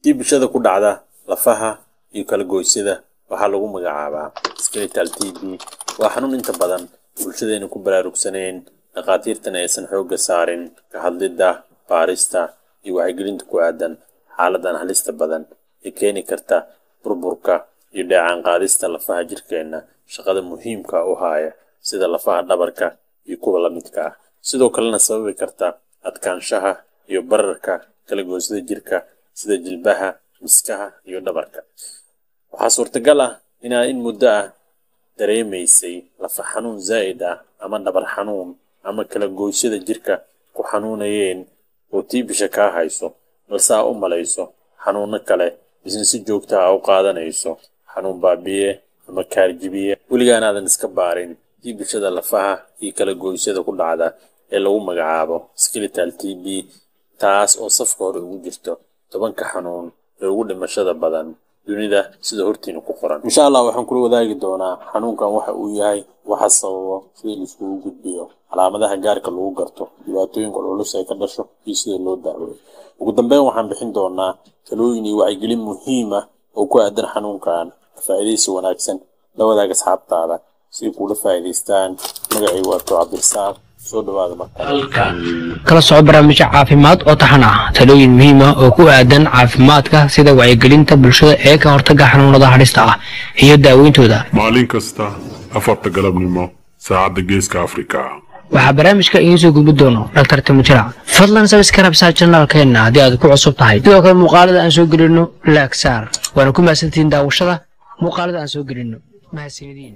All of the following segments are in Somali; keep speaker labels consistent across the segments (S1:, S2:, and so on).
S1: tiibishada ku dhacda lafaha iyo kala goysyada waxaa lagu magacaabaa skeletal t b waa xanuun inta badan bulshadeena ku baraarugsaneyn dhakhaatiirtana aysan xoogga saarin ka hadlidda baarista iyo wacyigelinta ku aadan xaaladan halista badan ee keeni karta burburka iyo dheecaan qaadista lafaha jirkeenna shaqada muhiimka u haaya sida lafaha dhabarka iyo kuwa la midka ah sidoo kalena sababi karta adkaanshaha iyo bararka kala goysada jirka sida jilbaha miskaha iyo dhabarka waxaa suurtagal ah inaa in muddo ah dareemaysay lafa xanuun zaa'id ah ama dhabar xanuun ama kala goysyada jirka ku xanuunayeen oo tiibisha kaa hayso balse aa u malayso xanuuno kale isna si joogta ah u qaadanayso xanuun baabiye ama kaarjibiye weligaanaadan iska baarin tiibishada lafaha iyo kala goysyada ku dhacda ee lagu magacaabo skeletal t b taas oo safka hore ugu jirto tobanka xanuun ee ugu dhimashada badan dunida sida hortiina ku qoran insha allah waxaan kula wadaagi doonaa xanuunkan waxa uu yahay waxa sababo sida laiskugu gudbiyo calaamadaha gaarka lagu garto dhibaatooyinka culus ay ka dhasho iyo sida loo daaweeyo ugu dambeyn waxaan bixin doonaa talooyin iyo wacyigelin muhiim ah oo ku aadan xanuunkan faa'iidaysi wanaagsan la wadaag asxaabtaada si ay kuula faa'iidaystaan magacaygu waa too cabdirasaaq soo dhawaada marka
S2: kala soco barnaamijyo caafimaad oo taxan ah talooyin muhiim ah oo ku aadan caafimaadka sida wacyigelinta bulshada ee ka hortagga xanuunada hadhista ah iyo daaweyntooda
S3: maalin kasta afarta galabnimo saacadda geeska afrika
S2: waxaa barnaamijka idiin soo gudbi doono dhaktar timujira fadlan sabskarab saa janaalkeenna haddii aad ku cusub tahay sidoo kale muuqaalada aan soo gelino laagsaar waana ku mahadsantihiin daawashada muuqaalada aan soo gelino mahadsanidin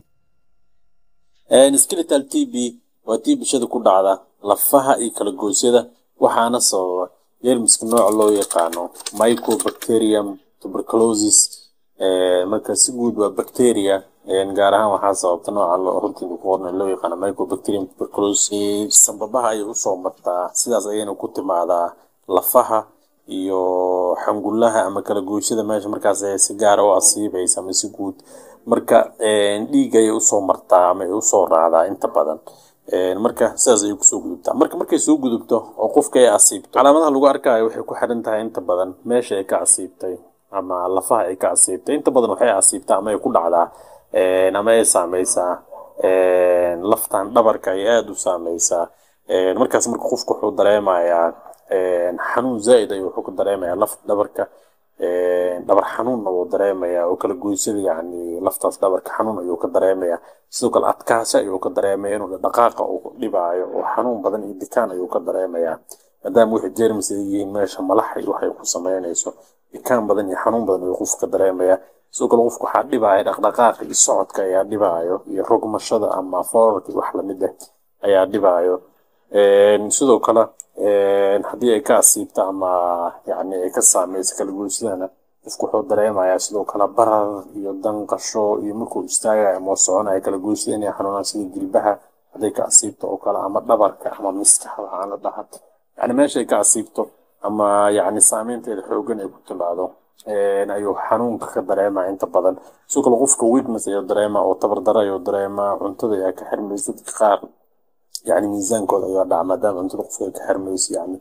S1: skeletal t b waa tiibishada ku dhacda lafaha iyo kala goysyada waxaana sababa jeermiska nooca loo yaqaano mycobacterium tuberculosis marka si guud waa bacteria gaar ahaan waxaa sababta nooca runtiida ku qorna loo yaqaano mycobacterium tuberculosis sambabaha ayay usoo martaa sidaas ayayna ku timaadaa lafaha iyo xangulaha ama kala goysyada meesha markaas si gaara u asiibaysa ama si guud marka dhiig ayay usoo martaa ama ay usoo raacdaa inta badan marka sidaas ayay kusoo gudubtaa marka markay soo gudubto oo qofka ay asiibto calaamadaha lagu arkaayo waxay ku xiran tahay inta badan meesha ay ka asiibtay ama lafaha ay ka asiibtay inta badan waxay asiibtaa ama ay ku dhacdaa ama ay saameysaa laftan dhabarka ay aada u saameysaa markaas marka qofku wuxuu dareemayaa xanuun zaa'id ayuu wuxuu ka dareemayaa lafta dhabarka dhabar xanuunna wuu dareemayaa oo kala goysada yacni laftaas dhabarka xanuun ayuu ka dareemayaa sidoo kale adkaasho ayuu ka dareemaya inuu dhaqaaqa uu dhibaayo oo xanuun badan iyo dikaan ayuu ka dareemayaa maadaama wixii jeermis ay yihiin meesha malaxay waxay ku sameynayso dikaan badan iyo xanuun badan ayuu qofka dareemayaa sidoo kale qofku waxaa dhibaaya dhaqdhaqaaqa iyo socodka ayaa dhibaayo iyo rogmashada ama foorarka wax lamid ah ayaa dhibaayo sidoo kale haddii ay ka asiibto ama yani ay ka saameyso kala goysadana qofku wuxuu dareemayaa sidoo kale barar iyo danqasho iyo markuu istaagayo ama soconayo kala goysada inay xanuunaan sida jilbaha hadday ka asiibto oo kale ama dhabarka ama miskaxa waxaan la dhaha yani meeshay ka asiibto ama yani saameynteeda xoogan ay ku timaado ayuu xanuunka ka dareemaa inta badan sidoo kale qofka weakness ayuu dareemaa oo tabardaro ayuu dareemaa cuntada ayaa ka xirmaysa dadka qaar yani miisaankooda ayaa dhaca maadaama cuntada qofka ay ka xirmayso yani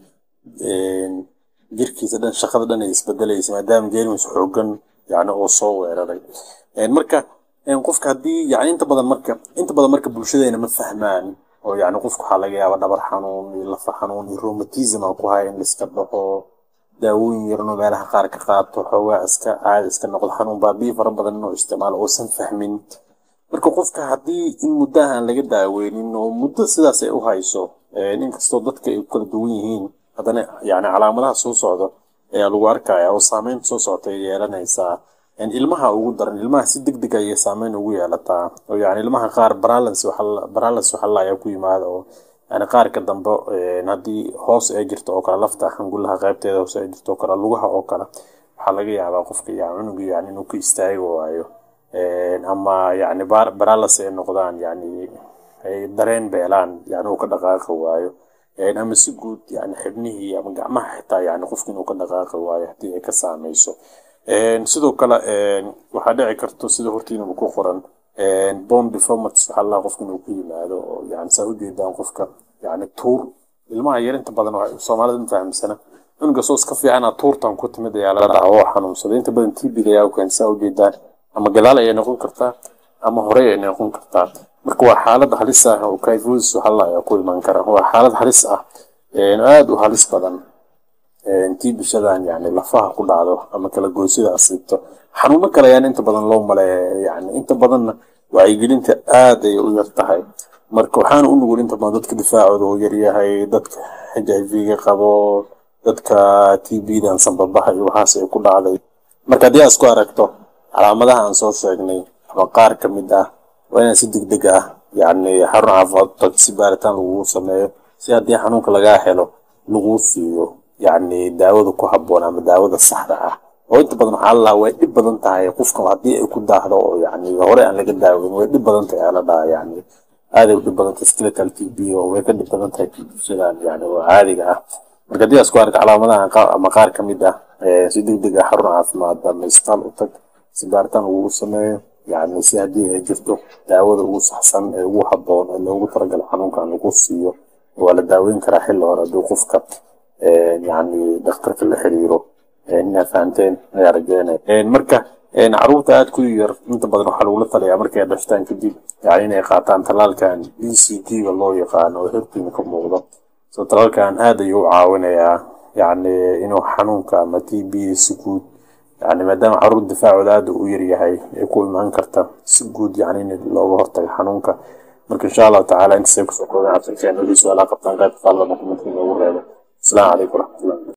S1: jirkiisa dhan shaqada dhan ay isbedelaysa maadaama jeermis xoogan yani oo soo weeraray marka qofka haddii yani inta badan marka inta badan marka bulshadeena ma fahmaan oo yani qofka waxaa laga yaaba dhabar xanuun iyo lafa xanuun iyo rheumatism aan ku haya in laiska dhaxo daawooyin yarno meelaha qaar ka qaato xoogaa iska caadi iska noqdo xanuun baabiyi fara badan inuu isticmaalo uusan fahmin marka qofka haddii in muddaha aan laga daaweynin oo muddo sidaas ay u hayso inkastoo dadka ay kala duwan yihiin haddana yani calaamadaha soo socdo ayaa lagu arkaya oo saameynta soo socota ay yeelanaysaa ilmaha ugu daran ilmaha si deg deg ayay saameyn ugu yeelataa oo yani ilmaha qaar balance waxa ayaa ku yimaada oo yani qaarka dambe haddii hoos ay jirto oo kale lafta xangulaha qaybteeda hoos ay jirto oo kale lugaha oo kale waxaa laga yaabaa qofka ya cunuga yani inuu ka istaagi waayo ama yani baralas ay noqdaan yani ay dareen beelaan yani uu ka dhaqaaqi waayo ama si guud yani xibnihii ama gacmaha xitaa yani qofka inuu ka dhaqaaqi waayo haddii ay ka saameyso sidoo kale waxaa dhici karto sida hortiinaba ku qoran bone deformities waxaa laa qofka inuu ku yimaado oo yani saa ujeedaan qofka yani tuur ilmaha yar inta badan soomaalida ma fahamsana cunuga soos ka fiicana tuurtan ku timid ayaa la dhaca oo xanuunsaday inta badan tbd ayaa u keensaa ujeedaa ama gadaal ayay noqon kartaa ama horey ay noqon kartaa marka waa xaalad halis ah oo kyphosis halla ayaa ku iman kara waa xaalad halis ah aada u halis badan intii bishadan yani lafaha ku dhacdo ama kala goysida asiibto xanuuno kale ayaan inta badan loo maleeya yani inta badanna wacyigelinta aad ay u yar tahay marka waxaana u nugul inta badan dadka difaacooda oo yaryahay dadka h i v-ga qabo dadka t b-dan sanbabaha iyo waxaas ay ku dhacday marka haddii aad isku aragto calaamadaha aan soo sheegnay ama qaar ka mid ah waa inaan si degdeg ah yani xarun caafimaad tag si baaritaan lagugu sameeyo si haddii xanuunka lagaa helo laguu siiyo yani daawada ku habboon ama daawada saxda ah oo inta badan waxaa lalaa way dhib badan tahay qofka haddii ay ku daahdo oo yani hore aan laga daaweyn way dhib badan tahay ala dhaha yani aaday u dhib badan tahay skeletal t b oo way ka dhib badan tahay bulshadan yani oo caadiga ah marka haddii isku arka calaamadaha ama qaar ka mid ah si degdeg ah xarun caafimaad ama isbitaal u tag si baaritaan lagugu sameeyo yani si haddii ay jirto daawada ugu saxsan ee ugu habboon ee loogu talagalo xanuunkan lagu siiyo waa la daaweyn karaa xilli hore haddii qofka yani dhakhtarka la xiriiro inaa fahanteen ayaa rajeynaya marka caruurta aad ku yar inta badan waxaa lagula talayaa markay dhashtaan kadib yani inay qaataan talaalkan b c g ga loo yaqaano oo hortiina ka muuqdo so talaalkan aad ayuu u caawinayaa yani inuu xanuunka ama t b si guud yani maadaama caruur difaacooda aad u yaryahay ay ku imaan karta si guud yani in looga hortago xanuunka marka insha allahu tacaala intaasay kusoo kooban cabsankeena weli su-aalaha qabtaan qaybta qaallama kumanka inoogu reebo asalaamu calaykum waraxmatullah